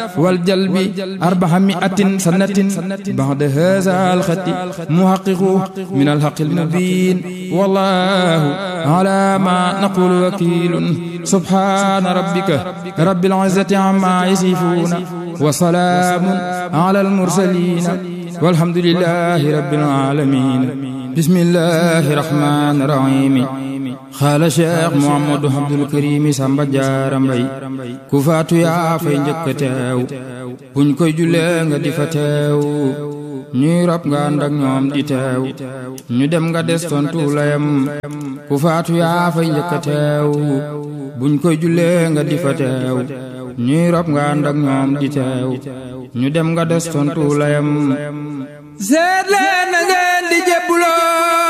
والجلب أربعمائة سنة بعد هذا الخط محقق من الحق المبين والله على ما نقول وكيل سبحان ربك رب العزة عما يصفون وسلام على المرسلين والحمد لله رب العالمين بسم الله الرحمن الرحيم xaala cheikh Mouhamadou Abdoul Karim Samba Diarra Mbaye ku faatu yaa fay njëkk teew buñ koy jullee nga di fa teew ñuy rob nga ànd ak ñoom di teew ñu dem nga des tontu layam ku faatu yaa fay njëkk teew buñ koy jullee nga di fa teew ñuy rob nga ànd ak ñoom di teew ñu dem nga des tontu layam seet leen na ngeen di jébbuloo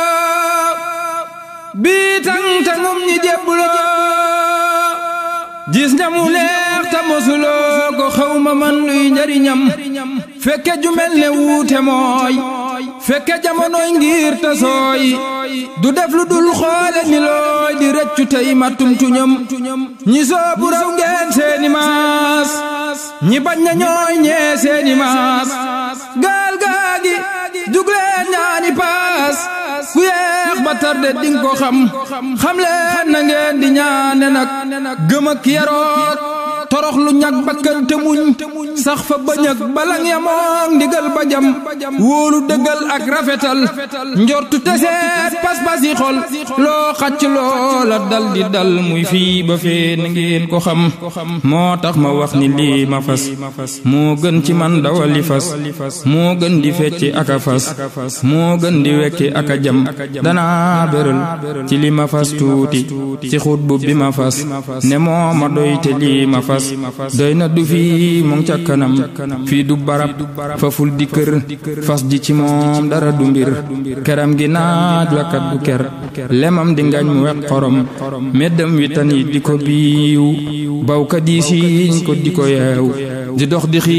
bii tang tangum ñi jébbuloo gis nga mu neex ta mosuloo ko xaw ma man luy njariñam fekke ju mel ne wuute mooy fekke jamonoy ngir ta sooy du def lu dul xoole ni looy di rëccu tey mattum tuñam ñi soobu raw ngeen seeni maas ñi bañ na ñooy ñee seeni maas gaal gaagi jugleen ñaani paas ku yeex ba tarde ding ko xam xam leen na ngeen di ñaane nag gëm ak yaroot torox lu ñag bakkan te muñ sax fa bañ ak balang yamoon ndigal ba jam wóolu dëggal ak rafetal njortu teseet pas-pas yi xol loo xacc loola dal di dal muy fii ba fee na ngeen ko xam moo tax ma wax ni lii ma fas moo gën ci man dawali fas moo gën di fecci aka fas moo gën di wekki aka jam danaa béral ci li ma fas tuuti ci xutbu bi ma fas ne moo ma doy te lii ma fas doy na du fii mu ngi ca kanam fii du barab faful di kër fas ji ci moom dara du mbir keram gi naaj wakat du ker lemam di ngañ mu wet xorom meddam wi tan yi di ko biiw bawkat yi siiñ ko di ko yeew di dox di xii